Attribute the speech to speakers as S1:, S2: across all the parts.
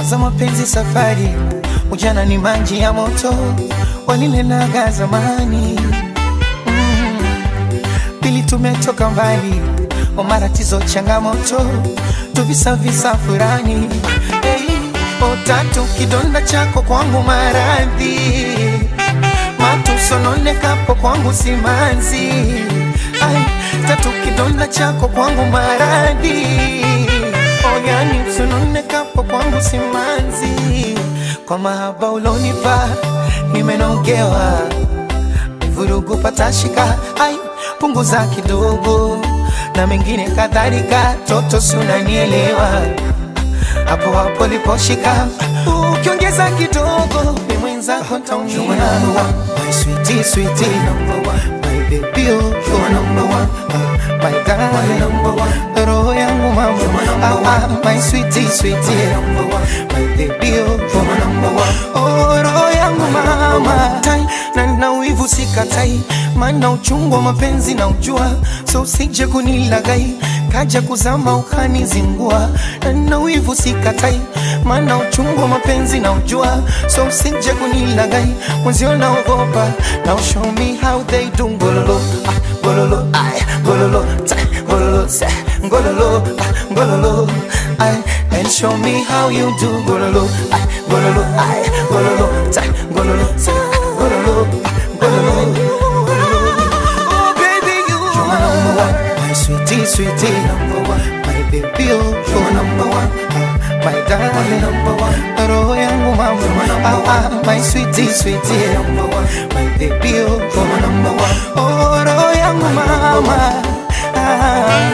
S1: kwanza mapenzi safari, ujana ni maji ya moto, walinenaga zamani mm. Pili tumetoka mbali, wa matatizo changamoto, tuvisavisa furani hey. O tatu kidonda chako kwangu maradhi, matusononekapo kwangu simanzi Ai, tatu kidonda chako kwangu maradhi oyani msunonekapo kwangu simanzi kwa mahaba ulonipa nimenogewa vurugu patashika ai punguza kidogo na mengine kadhalika toto sunanielewa hapo hapo liposhika ukiongeza kidogo ni mwenzako taumia my sweetie sweetie number one my baby oh you're number one uh, my darling number one roho yangu mama ah, ah, my sweetie sweetie number one my baby oh you're number one oh roho yangu mama tai na na uivu sikatai maana uchungu wa mapenzi na ujua so usije kunilagai kaja kuzama ukanizingua na na wivu sikatai maana uchungu wa mapenzi na ujua so usije kunilagai mwenzio naogopa now show me how they do ngololo ah, ngololo ay ngololo ta ngololo sa ngololo ah, ngololo ay and show me how you do ngololo ay ngololo ay ngololo ta ngololo sa ngololo ah, ngololo Oh baby you are number one my sweetie sweetie number one my baby oh you're number one ah, my darling number one roho yangu mama ah, ah, my sweetie sweetie number one my baby oh you're number one oh roho yangu mama ah.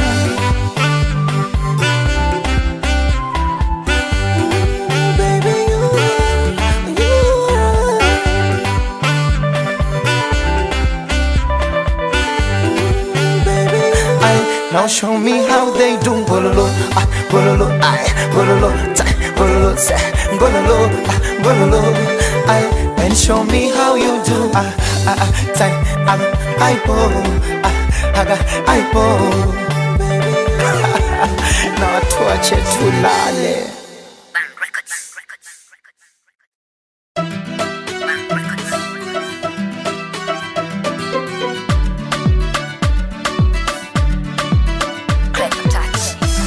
S1: Baby, you are, you are. Ay, now show me how they do gololo, ah, gololo, ay, gololo, ta, gololo, sa, gololo, ah, gololo, ay, and show me how you do, ah, ah, ah, ta, aga, ay, po, ah, aga, ay, po. Na watu wache tulale.
S2: Clever touch.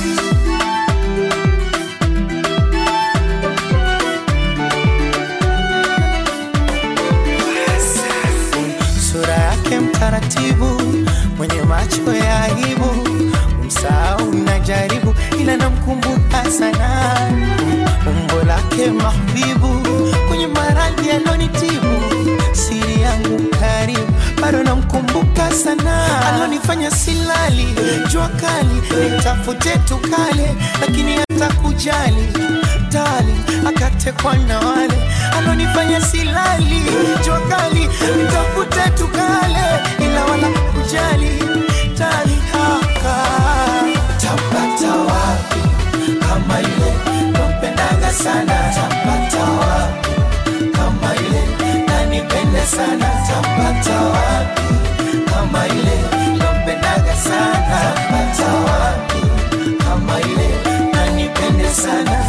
S1: sura yake mtaratibu, mwenye macho ya aibu, msahau najaribu, ila namkumbuka sana umbo lake mahbibu, kwenye maradhi alonitibu, siri yangu karibu, bado namkumbuka sana, alonifanya silali, jua kali, nitafute tukale, lakini hata kujali tali akatekwa na wale alonifanya silali jua kali nitafute tukale ila wala kujali tali haka tapata wapi kama ile nampendaga sana tapata wapi kama ile nanipende sana tapata wapi kama ile nampendaga sana tapata wapi kama ile nanipende sana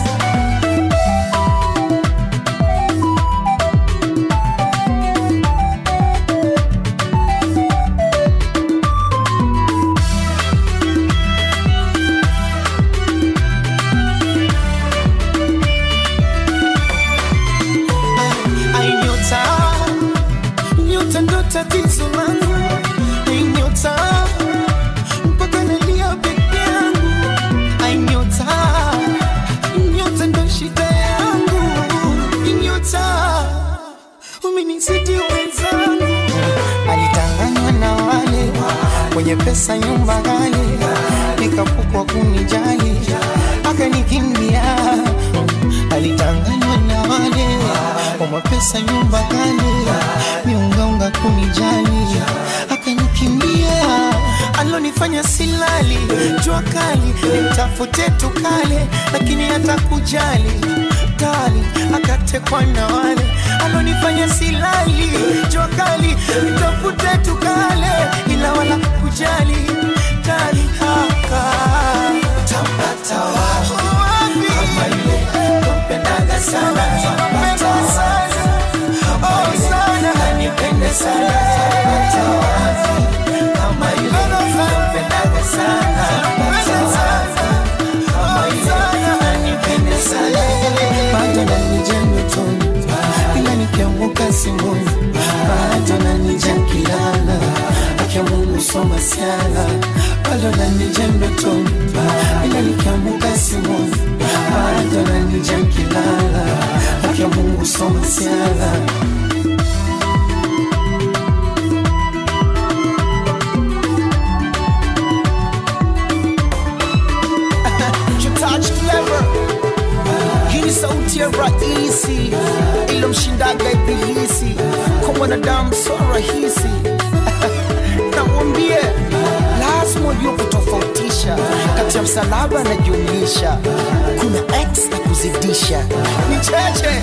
S1: Ai, nyota nyota ndo tatizo langu Ai, nyota mpaka nalia peke yangu Ai, nyota nyota ndo shida yangu Ai, nyota umenizidi wenzangu alitanganywa na wale wenye pesa nyumba ghali nikapukwa kunijali akanikimbia alitanganywa na wale wa mapesa nyumba ghali miungaunga kunijali akanikimbia alonifanya silali jua kali nitafute tukale lakini hata kujali kali akatekwa na wale alonifanya silali jua kali nitafute tukale ila wala kujali kali haka tapata wapi kama ile nampendaga sana pata wapi kama ile nakupendaga sana pata wapi kama ile unanipenda sana bado nanija ndotoni ila nikianguka simboni bado nanija kilala akia Mungu soma siala bado nanija ndotoni ila nikianguka simboni bado nanija kilala akia Mungu soma siala
S3: You touch clever. Hii ni sauti ya rahisi ilomshindaga ibilisi kwa mwanadamu so rahisi namwambie lazima ujue kutofautisha kati ya msalaba na jumlisha kuna x na kuzidisha ni cheche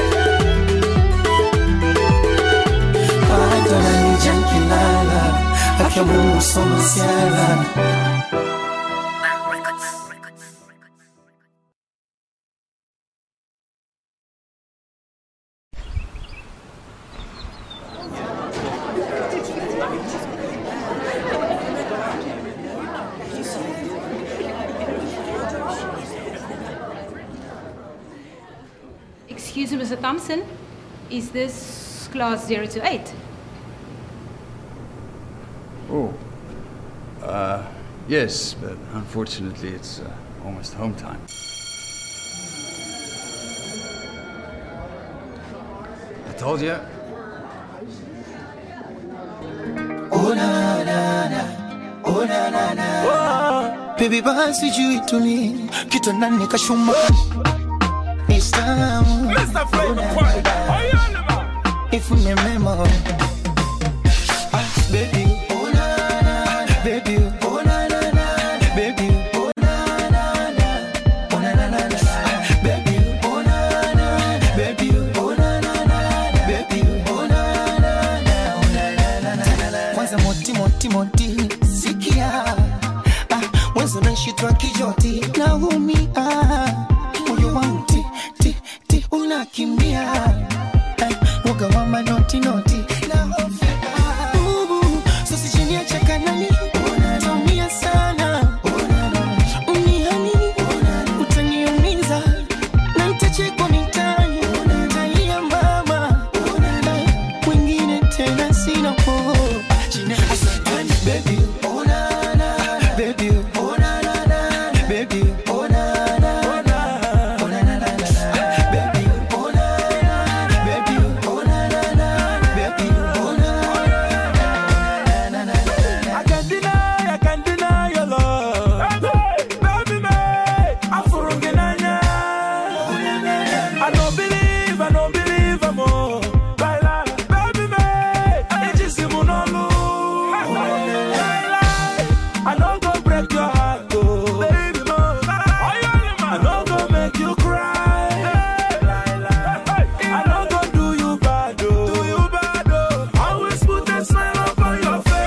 S1: bado nanija kilala akia Mungu soma siala
S4: Excuse me, Mr. Thompson. Is this class 0 to 8?
S5: Oh. Uh, yes, but unfortunately it's uh, almost home time. I told you.
S1: Baby basi juu ituni kitandani kashuma Islamu ifune mema Ah, baby oh na na na baby oh na na na baby oh na na na oh na na na na baby oh na na baby oh na na na baby oh na na na oh na na na na kwanza moti moti moti sikia ah mwanzo nashitwa kijoti naumia moyo wangu ti ti ti unakimbia Eh, woga wa manoti noti Ubu, sasa chini ya chakanani utaumia sana unihani utaniumiza na nitachekwa mitani talia mama Eh, wengine tena sina po Baby, oh na na, baby, oh na na na, baby, oh na na na, oh na na na na, baby, oh na na, baby, oh na na na, baby, oh na na na na na.
S6: I can't deny, I can't deny your love. Baby, me, I'm furungenanya. I don't believe, I don't believe I'm all. Baila, baby, me, it's just simunolu. Baila, I don't go break your heart, oh. Baby, mo, I don't go make you cry. I don't go do you bad, oh. Do you bad, oh. Always put a smile upon your face.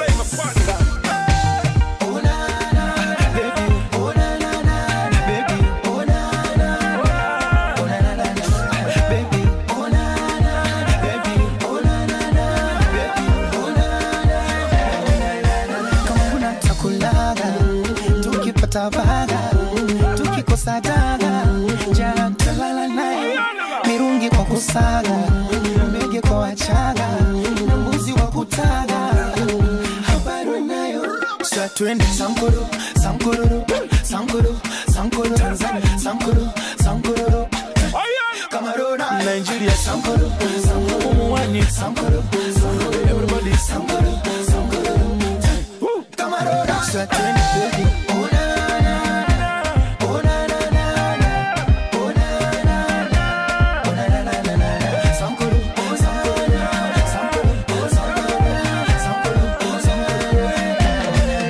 S1: Oh na na, baby, oh na na na, baby, oh na na, oh na na na na, baby, oh na na, baby, oh na na na, baby, oh na na na. Kama kuna chakulaga, tukipata baga, tukikosa daga, jana tutalala naye, mirungi kwa kusaga, mbege kwa wachaga, na mbuzi wa kutaga, habari nayo Sasa twende Sankoro, Sankororo, Sankoro, Sankoro, Tanzania, Sankoro, Sankororo, Cameroon, Nigeria, Sankoro, Sankoro, Mwani, Sankoro, Sankoro, everybody, Sankoro, Sankoro, Cameroon. Sasa twende baby, oh na na na, oh na na na na, oh na na na, oh na na na na na, Sankoro, Sankoro, Sankoro, Sankoro, Sankoro, Sankoro.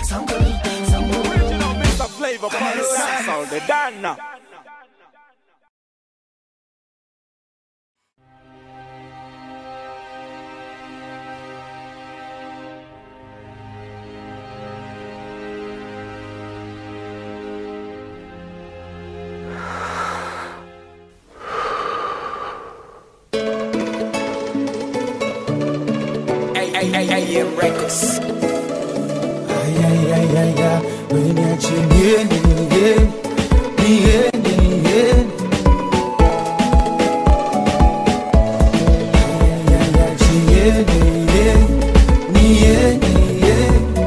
S6: Mr. Flavor, Paris, sound the Dana.
S3: AM Records.
S6: Ayayayaya, niache niende, niende, niende, niende. Ayayaya, niende, niende, niende, niende.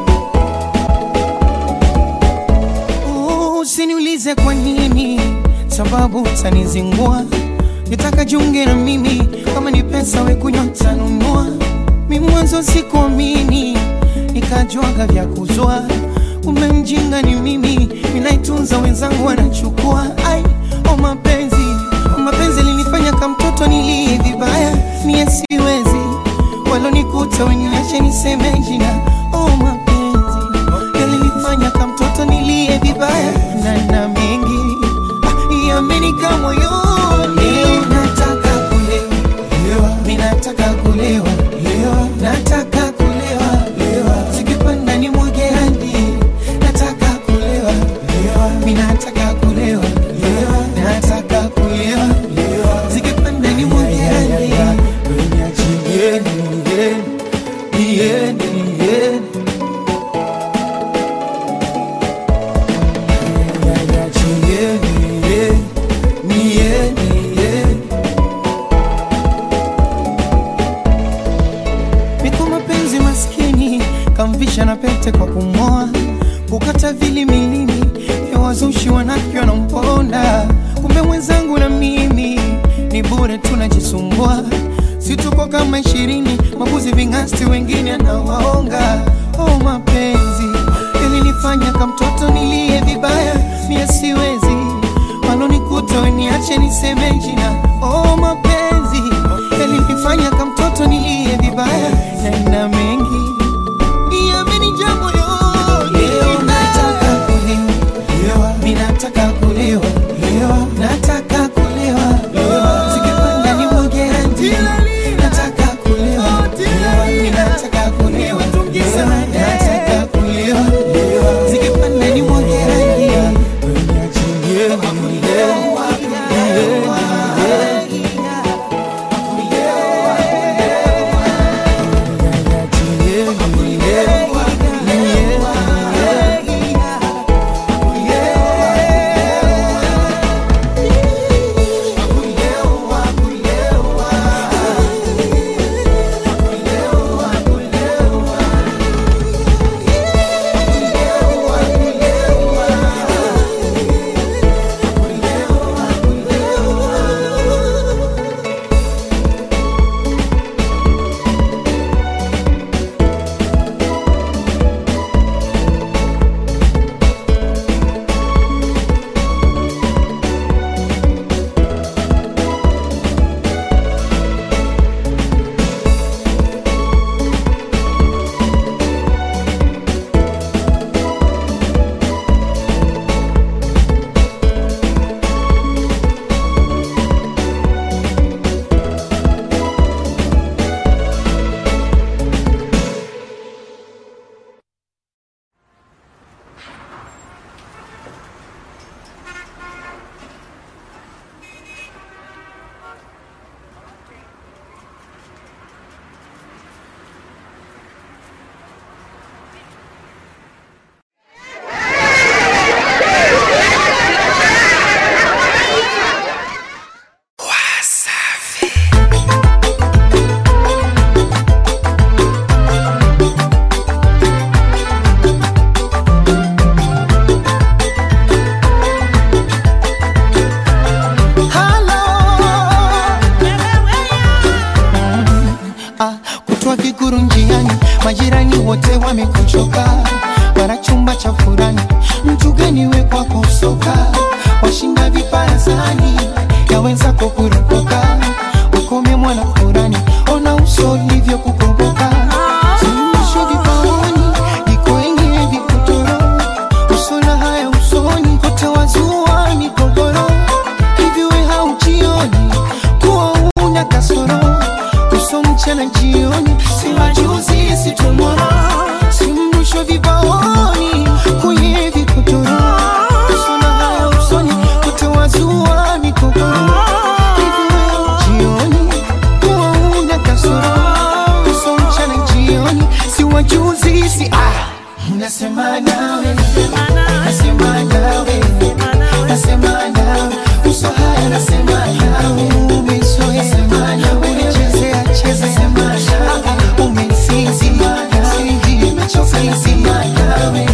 S1: Usiniulize kwa nini, sababu utanizingua. Nitaka jiunge na mimi, kama ni pesa we kunywa tanunua. Mi mwanzo sikuamini, nikajuaga vya kuzwa. Kumbe mjinga ni mimi, ninaitunza wenzangu wanachukua. Ai, o mapenzi, o mapenzi linifanya kama mtoto nilie vibaya, mie siwezi walonikuta weniache niseme jina. O mapenzi yalinifanya kama mtoto nilie vibaya na na mengi ah, yamenika moyoni. Nataka kulewa, mi nataka kulewa, nataka kulewa, zikipanda ni mwage hadi. Nataka kulewa, mi nataka kulewa, nataka kulewa, zikipanda ni mwage hadi.
S6: Niache niende, niende, niende, niende. Ayayaya, niende, niende, niende, niende.
S1: Niko mapenzi maskini, kamvisha na pete kwa kumoa, kukata vili milini vya wazushi wanafiki wanamponda. Kumbe mwenzangu na mimi ni bure tunajisumbua, si tuko kama ishirini, mabuzi ving'asti wengine anawaonga. Oh, mapenzi yalinifanya kama mtoto nilie vibaya, mie siwezi walonikuta weniache niseme jina. Oh, mapenzi yalinifanya kama mtoto nilie vibaya, na ina mengi yamenijaa moyoni. Leo nataka kulewa, mi nataka kulewa, nataka kulewa, zikipanda ni mwage hadi. Nataka kulewa, mi nataka kulewa, nataka kulewa, zikipanda ni mwage hadi.
S6: Niache niende, niende, niende, niende.
S1: Halo. Ah, kutwa kikuru njiani, majirani wote wamekuchoka, mara chumba cha furani, mtu gani we kwako soka, washinda viparasani ya wenzako kurupuka, ukome mwana furani, ona uso ulivyo kukomboka, suluhisho vipaoni, iko yenye vikutoro, usona haya usoni, kote wazua migogoro hivi we haujioni kuwa una kasoro uso mchana jioni si majuzi si tomorrow si mrusho vibaoni kwenye vikotoro usona haya nasema nawe nasema nawe nasema nawe uso haya nasema nawe umezoea unachezea cheza Ah, umesizi nimechoka nasema nawe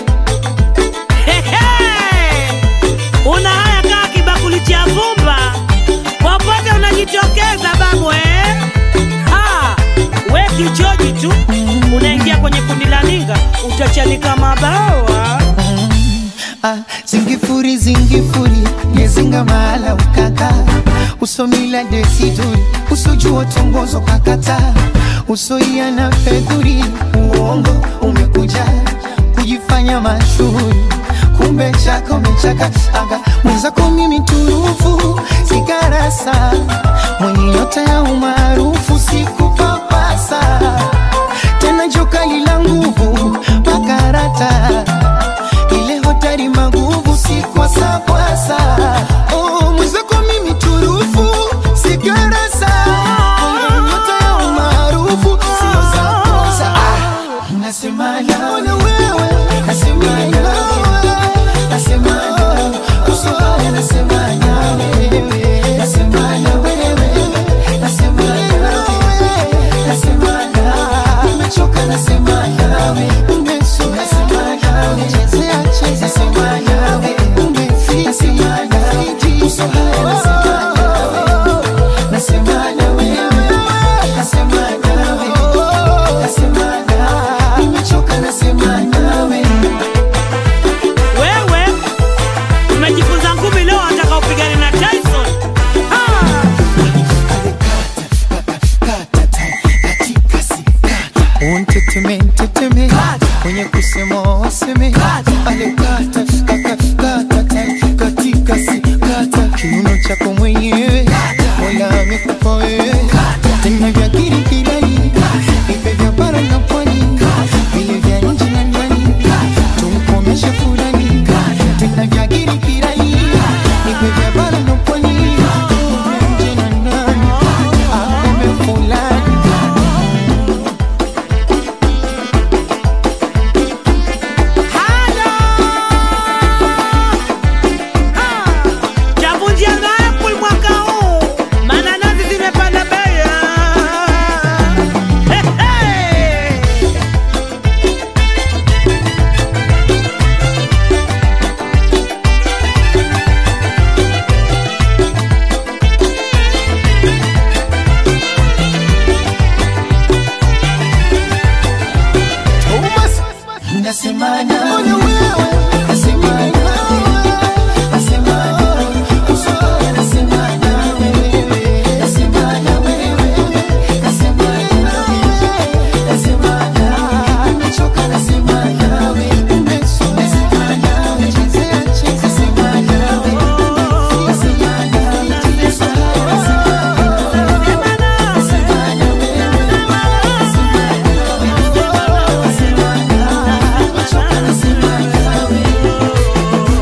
S7: Hehe! una haya kaa kibakuli cha vumba popote unajitokeza babu eh? Ha! we kichoji tu unaingia kwenye kundi la ninga utachanika mabawa
S1: Ah, zingifuri zingifuri ngezinga mahala ukaka usomila desiduri usojua tongozo kakata usoia na fedhuri uongo umekuja kujifanya mashuhuri kumbe chako mechaka aga mwenzako mimi turufu sigarasa mwenye nyota ya umaarufu sikupapasa tena jokali la nguvu makarata ile hotari maguvu si kwasakwasa oh, mwenzako mimi turufu sigarasa nyota ya umaarufu sio za kosa ah, nasema nawe nasema nawe nasema nawe usibaya nasema nawe nasema nawe nasema nawe nasema nawe nimechoka nasema nawe umesoa nasema nawe chezea cheza nasema nawe umefika nasema nawe uso haya nasema nawe nasema nawe nasema nawe nasema nawe nimechoka nasema nawe
S7: wewe umejifunza ngumi leo ataka upigane na tyson ha!
S1: unteteme nteteme kwenye kusema waseme alekata kakakata katika si kata kiuno chako mwenyewe mola amekupa wewe tena vya kirikirani ipe vya bara na pwani vile vya nje na ndani tumkomeshe furani tena vya kirikirani ipe vya bara na pwani nje na ndani akome fulani
S7: Chavunjia Apple mwaka huu, mananasi zimepanda bei. He, he.
S1: Nasema nawe nasema nawe nasema nawe usoya nasema nawe nasema nawe nasema nawe nasema nawe nimechoka nasema nawe umesoa nasema nawe chezea cheza nasema nawe nasema nawe usoya nasema nawe nasema nawe nasema nawe nasema nawe nimechoka nasema nawe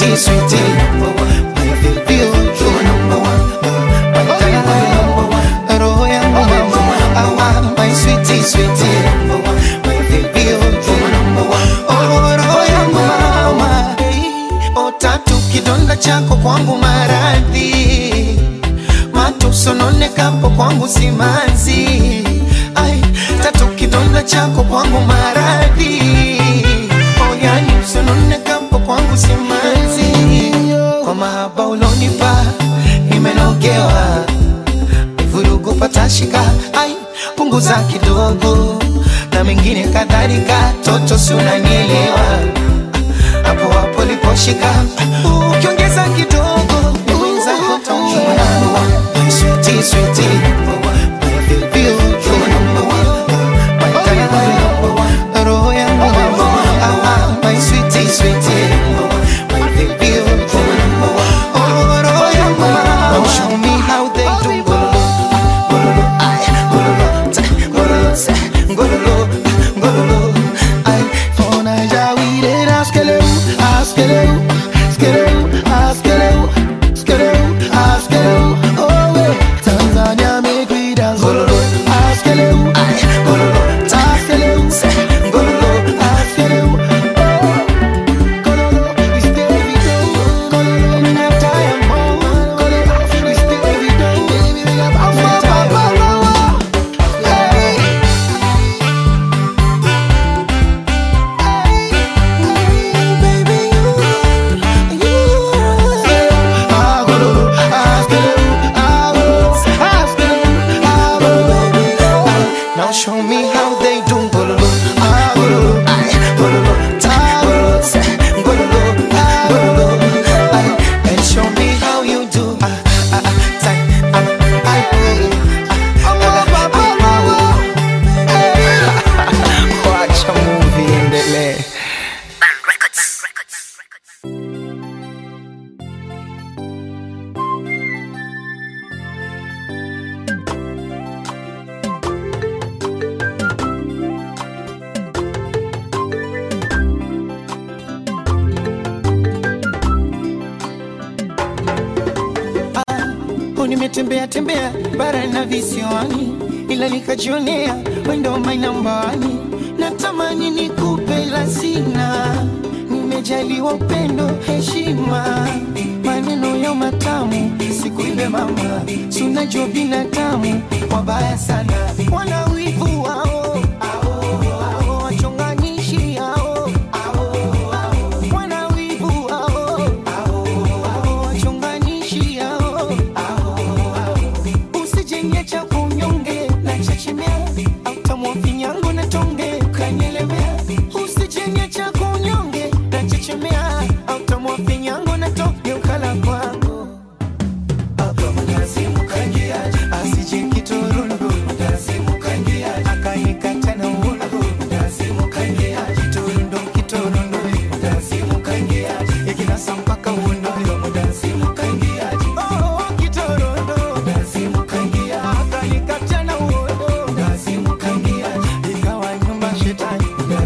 S1: sweetie, sweetie. My baby, oh, you're number one. My darling, roho yangu mama. Awa, my sweetie, sweetie. My baby, oh, you're number one. Oh, roho yangu mama. O tatu kidonda chako kwangu maradhi matusononekapo kwangu simanzi ai tatu kidonda chako kwangu maradhi oyani usononekapo kwangu simanzi kwa mahaba ulonipa nimenogewa vurugu patashika ai punguza kidogo na mengine kadhalika toto si unanielewa hapo hapo liposhika ukiongeza kidogo mwenzako taumwa My sweetie, sweetie. My baby, oh, you're number one. My darling, roho yangu mama. Ah, my sweetie, sweetie. My baby, oh, you're number one. Oh, roho yangu mama. Now show me how they do gololo, gololo, ay, gololo, ta, gololo, sa, gololo, gololo, ay. Fona ya wire, askeleu, askeleu, askeleu, askeleu, askeleu, askeleu. Oh, eh, Tanzania make we dance. Gololo, askeleu, ay, gololo, ta, askeleu, sa, gololo, askeleu. Oh, gololo, it's Davido. Gololo, me not tired, mo. Gololo, it's Davido. Baby, we got I'm not tired. Hey. Now show me how they do gololo, ah, gololo, ay, gololo, ta, gololo, sa, gololo, ah, gololo, ay, and show me how you do, ah, ah, ah, ta, ah, ay, ah, ah, ah, ah, ah. Wacha movie endelee. Oh, nimetembea tembea bara na visiwani, ila nikajionea wendo my number one. Natamani nikupe la sina, nimejaliwa upendo, heshima, maneno ya matamu, sikuibe mama, si unajua binadamu wabaya sana, wana wivu wao ao, ao, wachonganishi hao ao, ao, wana wivu wao ao, ao, wachonganishi hao usijenge cha kunyonge na chechemea autamwa finyango na tonge kanyelemea usijenge cha kunyonge na chechemea autamwa finyango na tonge ukala kwangu asije kiturundu akanikata na uundu kiturundu kiturundu ikinasa mpaka uundu Oh, kiturundu akanikata na uundu ikawa nyumba shetani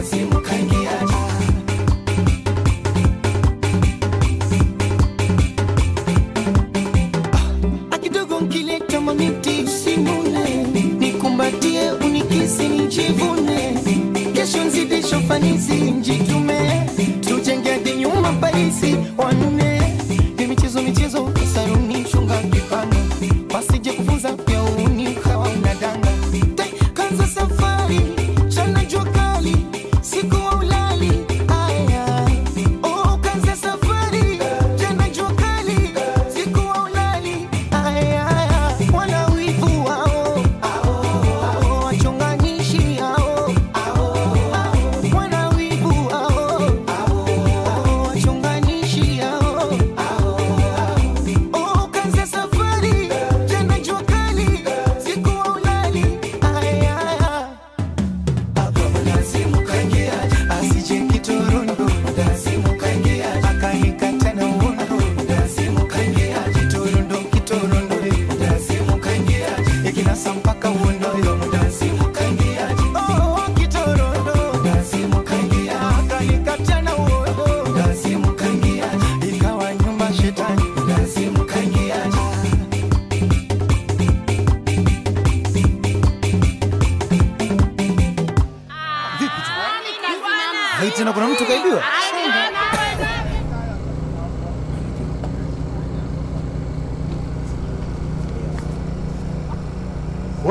S1: akidogo nkileta mamiti usimune nikumbatie unikisi nijivune kesho nzidisho fanisi njitume tujenge hadi nyuma parisi wanne ni michezo michezo saruni shunga kipano wasije kufunza pia uni kawa unadanga Tai, kanza safari chana jua kali siku wa ulali aya oh, kanza safari chana jua kali siku wa ulali aya wana wivu wao ao wachonganishi hao wana wivu wao ao wachonganishi hao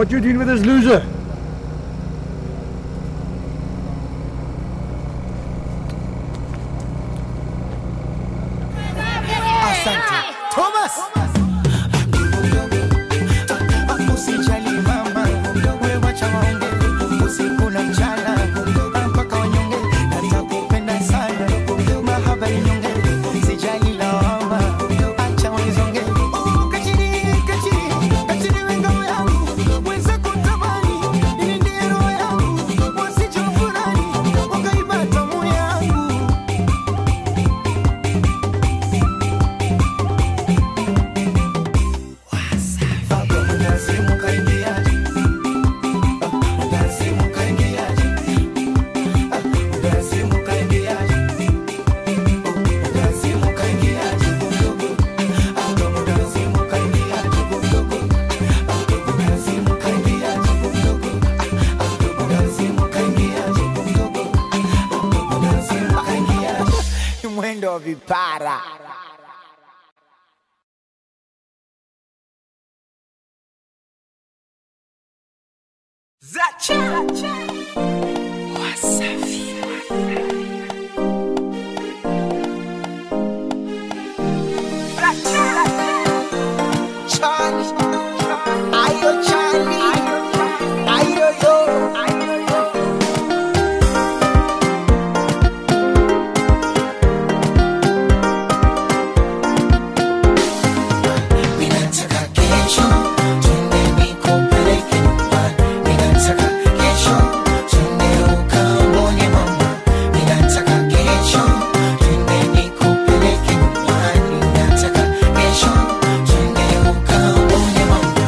S8: What you doing with this loser?
S3: Asante. Thomas. Usijali mama, wewe wacha waongee. Usiku na mchana, mpaka wanyonge. Natakupenda sana, mahaba inyonge. Sijali lawama, acha wanizonge. Kachiri, kachiri, kachiri we ngao yangu. Weza kutamani, ili ndiye roho yangu. Wasijofurahi, wakaiba tamu yangu. Mwendo wa vipara. Charlie, ayo Charlie, ayo yo, ayo yo. Ninataka kesho twende nikupeleke nyumbani. Ninataka kesho twende ukamwone mama. Ninataka kesho twende nikupeleke nyumbani. Ninataka kesho twende ukamwone mama.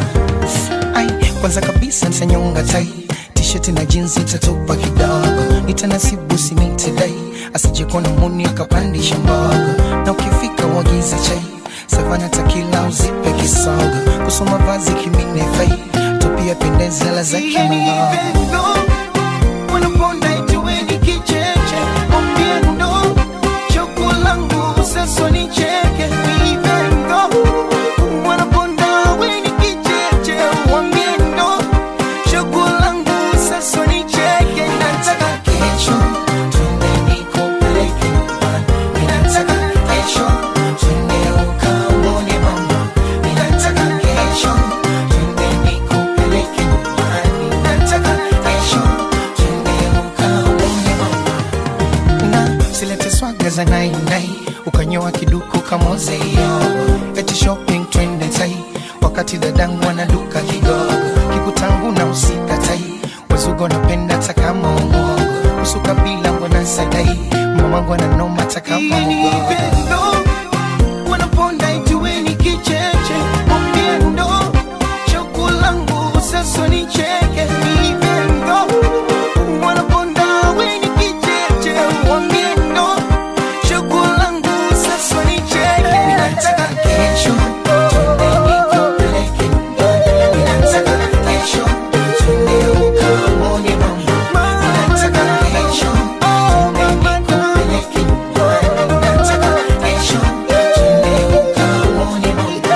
S3: Ai, kwanza kabisa nitanyonga tai tisheti na jinsi itatupa kidogo nitanasibu simiti dai asije kuona muni akapandisha mbogo na ukifika uagize chai savana takila uzipe kisogo kusoma vazi kimine fai tupia pendeza la za kimalogo wanaponda ituweni kicheche mwambie ndo choko langu sasa nicheke vivendo wanaponda weni kicheche mwambie ndo choko langu sasa nicheke nataka kesho twende nikupeleke nyumbani ninataka kesho twende ukamwone mama ninataka kesho twende nikupeleke nyumbani ninataka kesho twende ukamwone mama na silete swaga za nainai ukanyoa kiduku kamozeyo eti shopping twende tai wakati dadangu anaduka kigogo kikutangu na usika tai wezugo napenda takama umogo usuka bila mbona sadai mamangu ananoma takama ugogo wanaponda ituweni kicheche mwambie ndo choko langu sasa nicheke vivendo wanaponda weni kicheche mwambie ndo choko langu sasa nicheke ninataka kesho twende nikupeleke nyumbani ninataka kesho twende ukamwone mama ninataka kesho twende nikupeleke nyumbani ninataka kesho twende ukamwone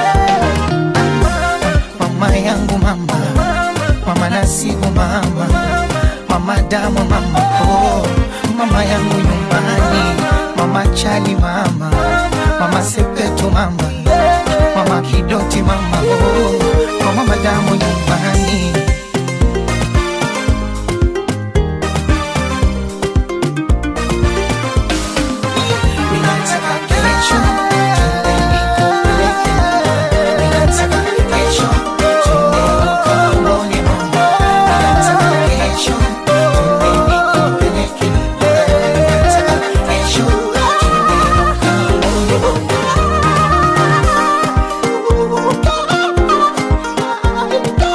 S3: mama mama yangu mama mama nasibu mama mama damu mama oh mama yangu nyumbani mama chali mama mama sepetu mama mama kidoti mama oh kwa mama damu nyumbani Ninataka kesho twende nikupeleke nyumbani. Ninataka kesho twende ukamwone mama. Ninataka kesho twende nikupeleke nyumbani. Ninataka kesho twende ukamwone mama.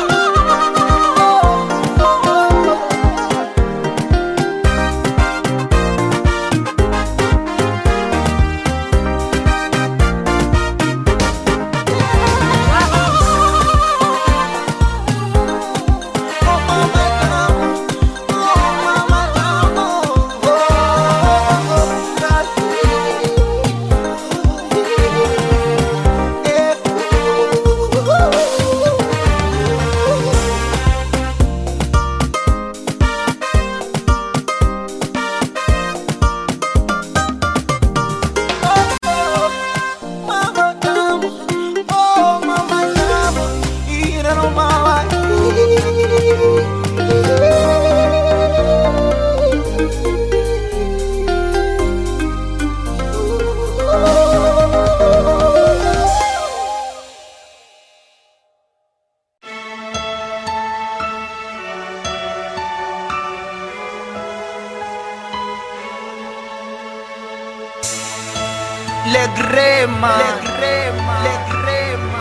S3: Legrema. Legrema. Legrema.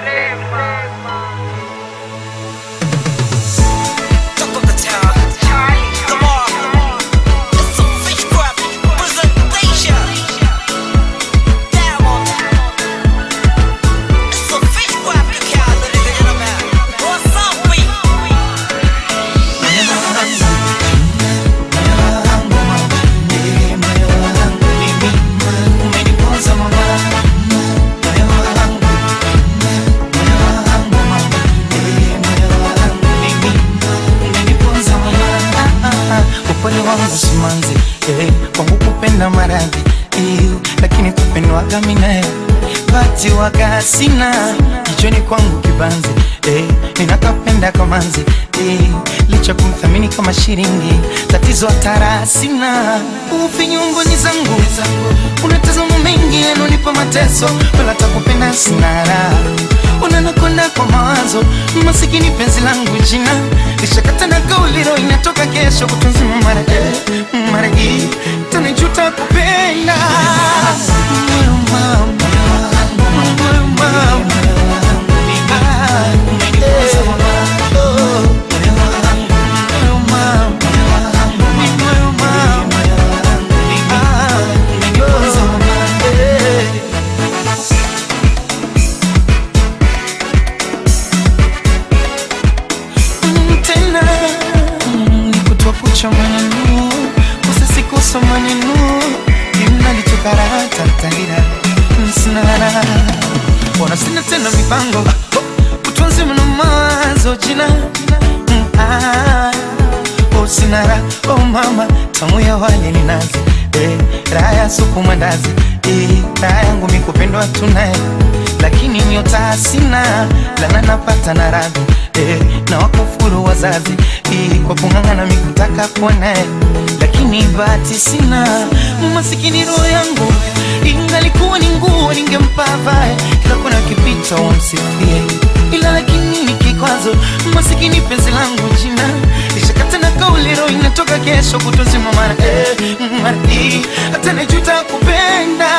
S8: Talk of the town. Lamar. It's a Fishcraft presentation. Diamond. It's a Fishcraft account, ladies and gentlemen. What's up, we?
S3: upole wangu simanzi eh, kwangu kupenda maradhi eh, lakini kupendwaga minae bati waga sina kichwani kwangu kibanzi eh, ninakapenda kamanzi eh, licha kumthamini kama shilingi tatizo hatara sina ufinyungoni zangu unatazama mengi yanonipa mateso wala takupenda sina raha unanakonda kwa mawazo masikini penzi langu jina lishakata na kauliro inatoka kesho kutunzima mara eh, mara hii tanijuta kupenda Moyo mama, moyo mama. Ah, eh, oh. Moyo mama, moyo mama. Ah, oh, eh. Mm, tena mm, ni kutwa kucha maneno usisikusa maneno imnalitokaratatarira msinara wana sina tena mipango utunzi mna mawazo jina Mm, ah, oh, sinara oh mama tamu ya wale ni nazi eh, raha ya supu mandazi eh, raha yangu mikupendwa tunaye lakini nyota sina lana napata na radhi eh, na wakufuru wazazi eh, kwa kung'ang'ana mikutaka kuonae lakini bahati sina masikini roho yangu ingalikuwa ni nguo ningempa vae kila kuna kipita wamsifie ila lakini ni kikwazo masikini penzi langu jina lishakata na kauli roho inatoka kesho kutozima mara eh, mara hii hata najuta kupenda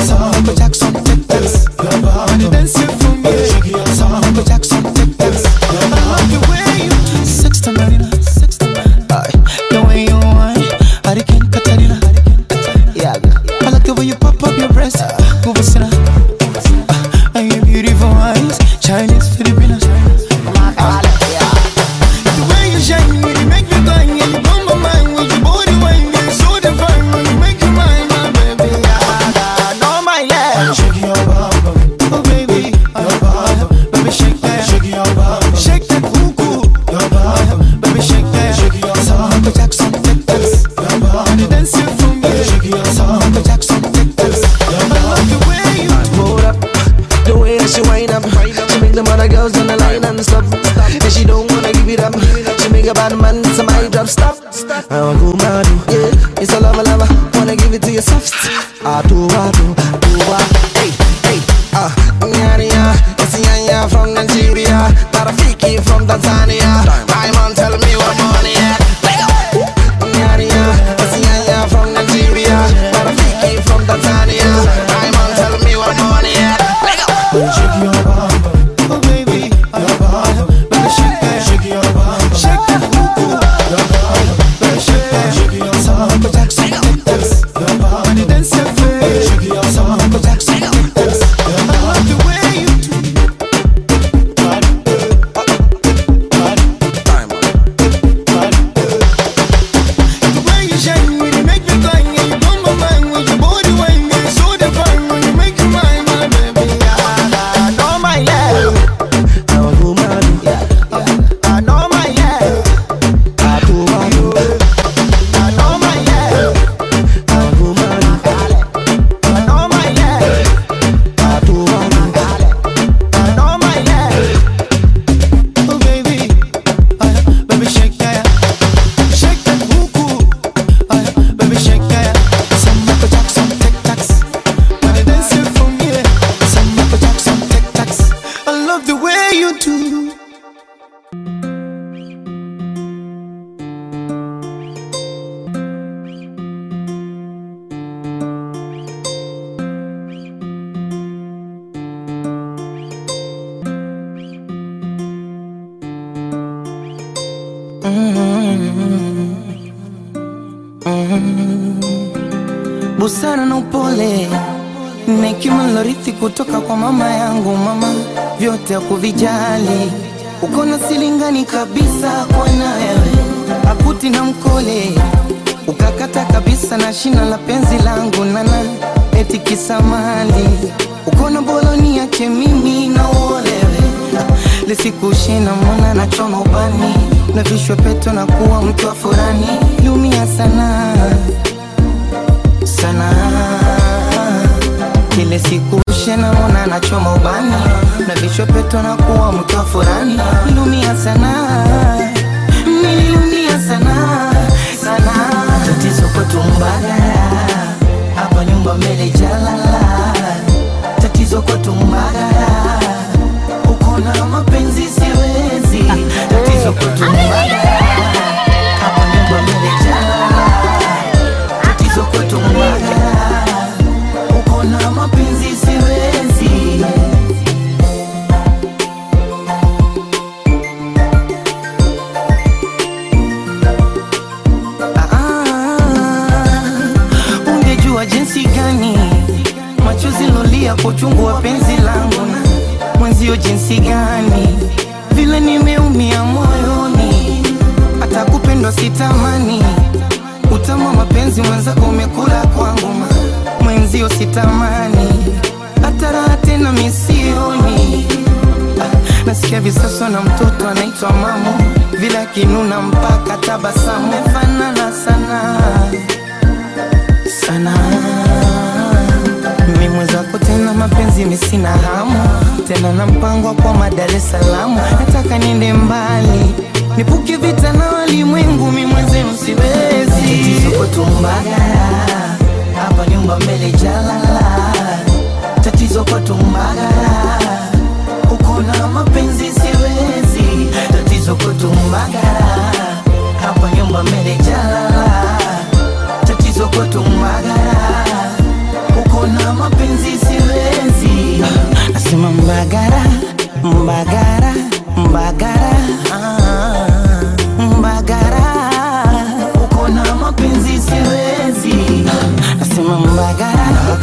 S1: Jackson, take this.
S9: on the line and stop. And she don't wanna give it up. She make a bad man some mic drop stop. I want go mad, yeah. It's a lava lava. Wanna give it to you soft. I do, I do, I do, I. Hey, hey, ah, yeah, yeah. It's Yanya from Nigeria. Tarafiki from Tanzania. My man tell me what money at. Yeah, yeah. It's Yanya from Nigeria. Tarafiki from Tanzania. My man tell me what money at.
S3: Shake your bum, oh baby, your bum, baby shake that, shake your bum, shake that cuckoo, your bum, baby shake that, shake your bum, Michael Jackson, take this, your bum, when you dance your face, shake your bum, Michael Jackson, take this, your bum. I love the way you do. The way you shine, when you make me cry, and you blow my mind with your body wine, you're so divine when you make me mine, my baby. I know my love.
S9: I want go mad, yeah.
S3: I know my love.
S9: I do, I do.
S3: I know my love.
S9: I want go mad,
S3: I know my love.
S9: I do, I do.
S3: I know my love. Oh baby, uh, baby shake that, shake that cuckoo. Uh, baby shake that. Some Michael Jackson tic tacs. When you dance it for me, some Michael Jackson tic tacs. I love the way you do.
S10: busara na upole na hekima nilorithi kutoka kwa mama yangu. Mama vyote hakuvijali, uko na silingani kabisa kwa nawe akuti na mkole, ukakata kabisa na shina la penzi langu nana eti kisamali, uko na boloni yake mimi na uolewe lisikushina mwana na choma ubani na vishwe peto na kuwa mtu wa furani, liumia sana sana kile siku shena mona nachoma ubani na vichwa peto na kuwa mtu wa furani nilumia sana nililumia sana sana tatizo kwetu mbagara hapa nyumba mbele jalala tatizo kwetu mbagara uko na mapenzi siwezi tatizo kwetu mbagara hapa nyumba mbele jalala tatizo kwetu mbagara uko na mapenzi siwezi Ah, ungejua jinsi gani machozi lolia kwa uchungu wa penzi langu na mwenzio jinsi gani vile nimeumia moyoni hata kupendwa sitamani utamu wa mapenzi mwenzako umekula kwangu ma- mwenzio sitamani hata raha tena misioni Ah, nasikia visasa na mtoto anaitwa mamu vile akinuna mpaka tabasamu mefanana sana sana mimi mwenzako tena mapenzi misina hamu tena na mpango wa kwa Dar es Salaam nataka niende mbali nipuke vita na walimwengu mi mwenzenu siwezi tatizo kwetu Mbagala hapa nyumba mbele jalala tatizo kwetu Mbagala uko na mapenzi siwezi tatizo kwetu Mbagala hapa nyumba mbele jalala tatizo kwetu Mbagala uko na mapenzi siwezi nasema Mbagara Mbagara Mbagara ah, Mbagara uko na mapenzi siwezi nasema Mbagara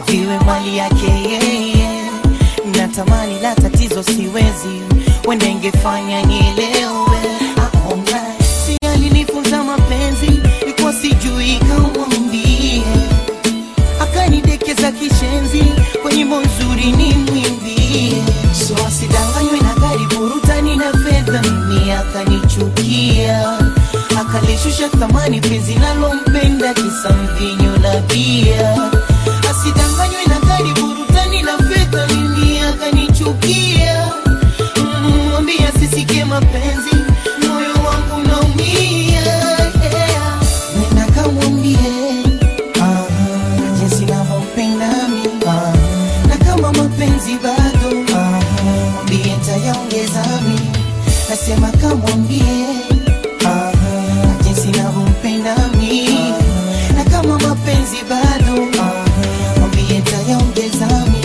S10: viwe mali yake yeye. Natamani la tatizo siwezi, wenda ingefanya nielewe. Aona si alinifunza mapenzi, ilikuwa sijui kamwambie, akanidekeza kishenzi, kwa nyimbo nzuri ni mwimbie, so asidanganywe na gari burutani na fedha, mimi akanichukia akalishusha thamani penzi nalompenda kisa mvinyo na bia asidanganywe na gari burutani na fedha mimi akanichukia Mm, mwambie asisikie mapenzi moyo wangu naumia yeah. nenda kamwambie ah, jinsi navyompenda mi ah, na kama mapenzi bado ah, mwambie ntayaongeza mi nasema kamwambie ah, jinsi navyompenda mi na kama mapenzi bado ah, mwambie ntayaongeza mi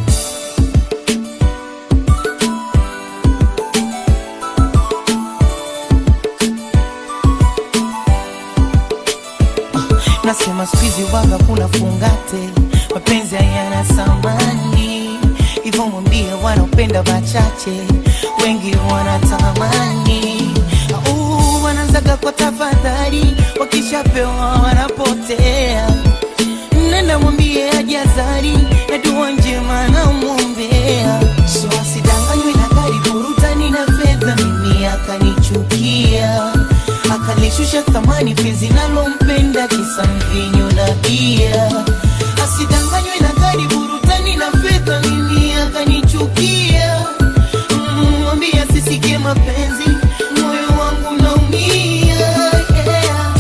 S10: nasema skuizi waga kuna fungate mapenzi hayana samani hivyo mwambie wanaopenda wachache wengi wanatamani Au, wanaanzaga kwa tafadhali wakishapewa wanapotea nenda mwambie ajazari na dua njema namwombea so asidanganywe na gari burutani na fedha mimi akanichukia akalishusha thamani penzi nalompenda kisa mvinyo na bia asidanganywe na gari burutani na fedha mimi akanichukia Mm, mwambie asisikie mapenzi moyo wangu naumia yeah.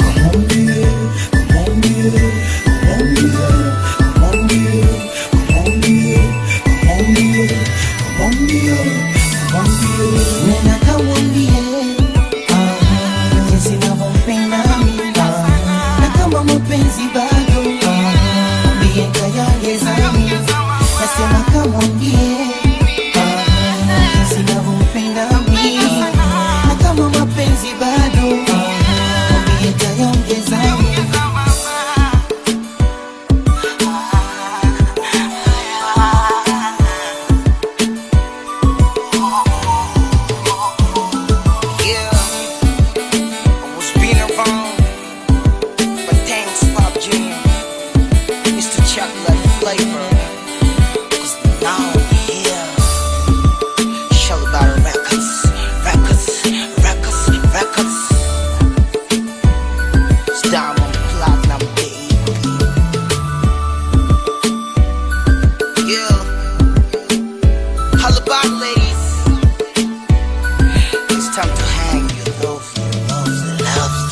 S10: Nena kamwambie ah, jinsi navyompenda mimi ah, na kama mapenzi bado ah, mwambie ntayaongeza mimi nasema kamwambie ah, jinsi navyompenda mimi na kama mapenzi bado ah, mwambie ntayaongeza mimi
S8: Yeah, I was being around, but thanks, Pop Jam, Mr. Chocolate Flavor, 'cause now I'm here. Show about records, records, records, records. It's diamond platinum, baby. Yeah, holla about ladies. It's time to hang your love, love, love.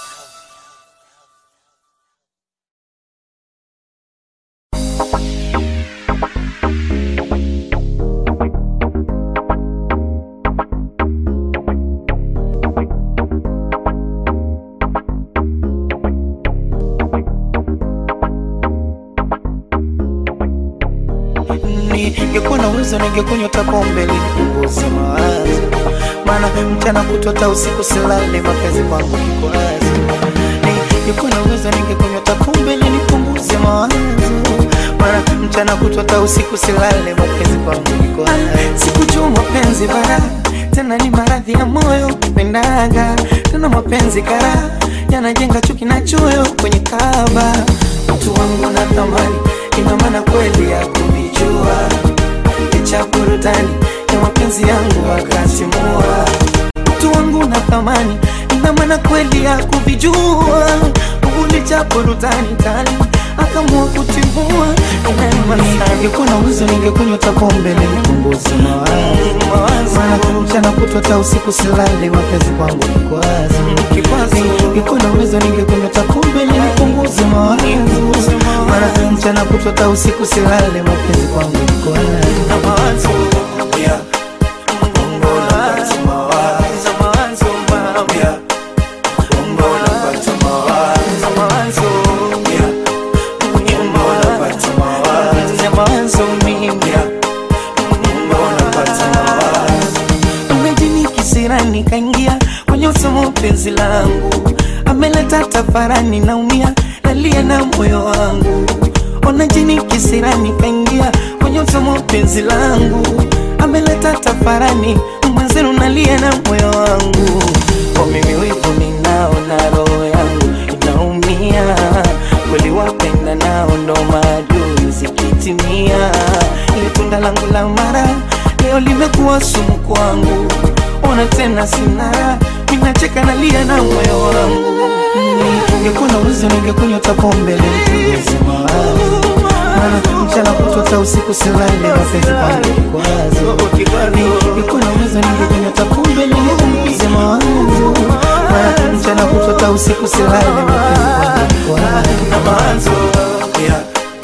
S3: ningekuwa na uwezo ningekunywa hata pombe ili nipunguze mawazo, maana mchana kutwa hata usiku silale, mapenzi kwangu kikwazo. Ningekuwa na uwezo ningekunywa hata pombe ili nipunguze mawazo, maana mchana kutwa hata usiku silale, mapenzi kwangu kikwazo. Sikujua mapenzi bara tena ni maradhi ya moyo pendaga tena mapenzi kara yanajenga chuki na choyo kwenye kaba mtu wangu na thamani ina maana kweli ya kuvijua licha burudani ya mapenzi yangu akasimua mtu wangu na thamani ina maana kweli ya kuvijua ulicha burudani tali akamua kutimua ningekuwa na uwezo ningekunywa hata pombe nipunguze mawazo maana mchana kutwa hata usiku silale mapenzi kwangu kikwazo ningekuwa na uwezo ningekunywa hata pombe nipunguze mawazo maana mchana kutwa hata usiku silale mapenzi kwangu kikwazo yeah. nikaingia kwenye usomo penzi langu ameleta tafarani naumia nalia na moyo wangu ona jini nini kisirani kaingia kwenye utomo wa penzi langu ameleta tafarani mwenzenu nalia na moyo wangu kwa mimi wivu ninao na roho yangu inaumia kweli wapenda nao ndo maadui zikitimia ile tunda langu la mara leo limekuwa sumu kwangu ona tena sina minacheka nalia na moyo wangu ungekuwa na uwezo ningekunywa hata pombe leo nipunguze mawazo maana mchana kutwa hata usiku silale mapenzi kwangu kikwazo ningekuwa na uwezo ningekunywa hata pombe leo nipunguze mawazo maana mchana kutwa hata usiku silale mapenzi kwangu kikwazo yeah.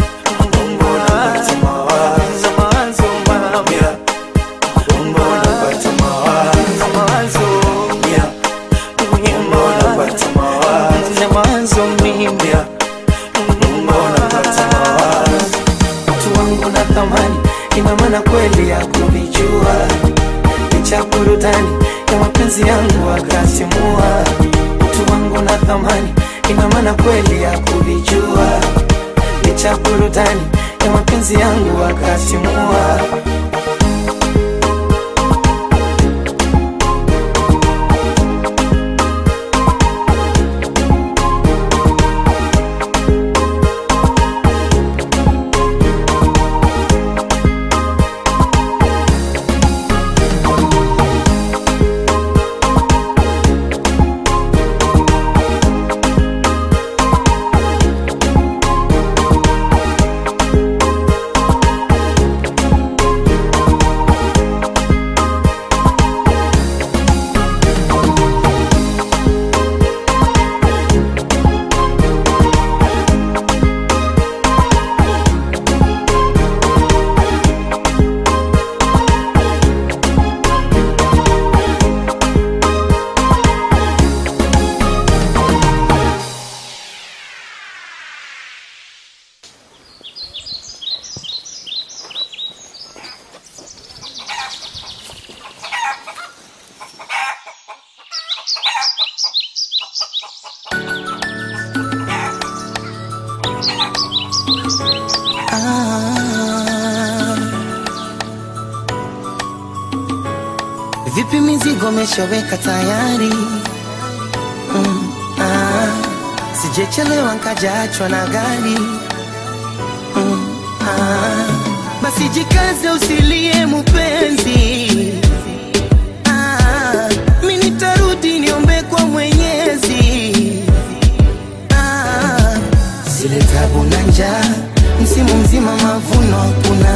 S3: Utu wangu na thamani ina maana kweli ya kuvijua licha burudani ya mapenzi yangu akasimua utu wangu na thamani ina maana kweli ya kuvijua licha burudani ya mapenzi yangu akasimua Ah. Vipi mizigo meshaweka tayari? Mm, ah. Sijechelewa nkajaachwa na gari. Mm, ah. Basi jikaze usilie mupenzi. Ah, mi nitarudi niombe kwa Mwenyezi. Ah, zile tabu na njaa, msimu mzima mavuno hakuna,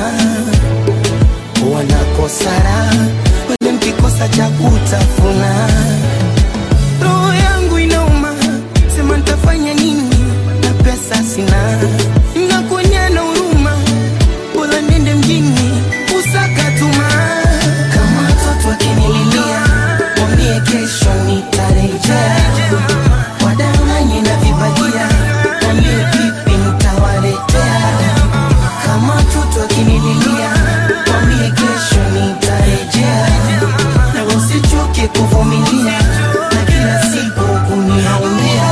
S3: wanakosara wale mkikosa cha kutafuna. Roho yangu inauma, sema nitafanya nini na pesa sina, nakuonya na huruma, bora niende mjini usaka tuma. Kama watoto wakinililia, mwambie kesho nitarejea wadanganye na vibagia, mwambie vipi nitawaletea. Kama watoto wakinililia, mwambie kesho nitarejea, na usichoke kuvumilia na kila siku kuniaumia.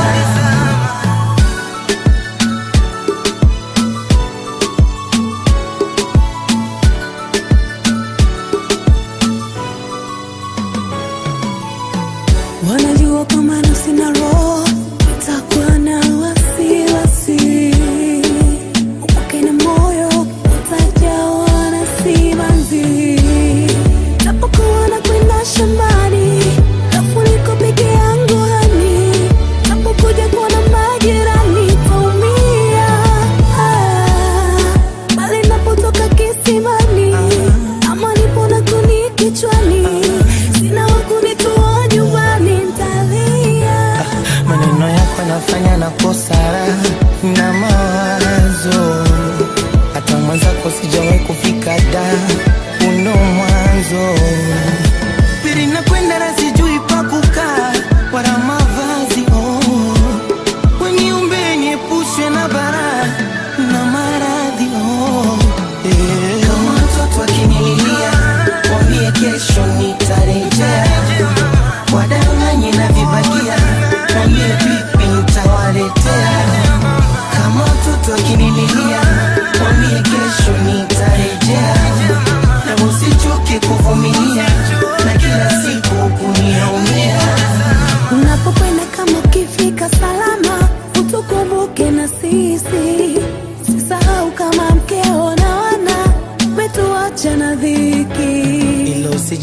S11: wanajua kama nafsi na roho itakuwa na wasiwasi upake na moyo utajawa na simanzi tapokuwa na kwenda shambani kafuniko peke yangu hani tapokuja kuona majirani taumia ah, bali napotoka kisimani ama nipo na kuni kichwani sina wakunitoa nyumbani ntalia
S3: maneno yako yanafanya nakosa raha na mawazo hata mwenzako sijawahi kufika da uno mwanzo pili nakwenda na sijui pa kukaa wala mavazi oh. weniumbe niepushwe na bara na maradhi oh. yeah. kama watoto wakinililia wambie kesho nitarejea wadanganye na vibagia wambie vipi nitawaletea kama watoto wakinililia wambie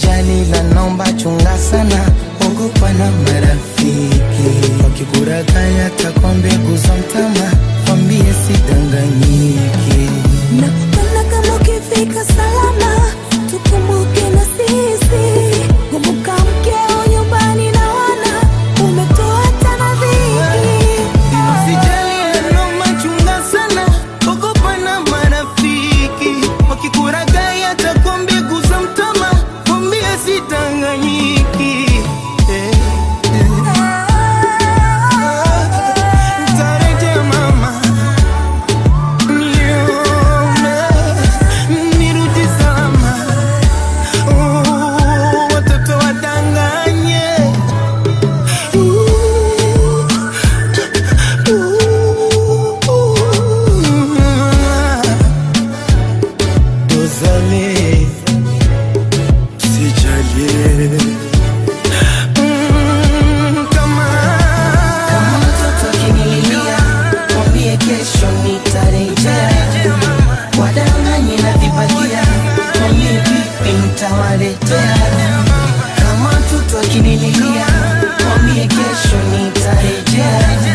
S10: usijali la naomba chunga sana ogopa na marafiki wakikurakaya takwa mbegu za mtama kwambie sidanganyiki
S11: Nakupenda kama ukifika salama, tukumbuke na sisi. Kumbuka mkeo nyumbani na wana, umetoa tana dhiki.
S10: Usijali naomba chunga sana ogopa na marafiki wakikurakaya takwa mbegu za mtama kwambie sidanganyiki eh, eh. Tarejea mama nione nirudi salama Oh, watoto wadanganye Dosale sijalie Mm, kama kama mtoto akinililia mwambie kesho nitarejea wadanganye na vipatia mwambie vipi nitawaletea kama mtoto akinililia mwambie kesho nitarejea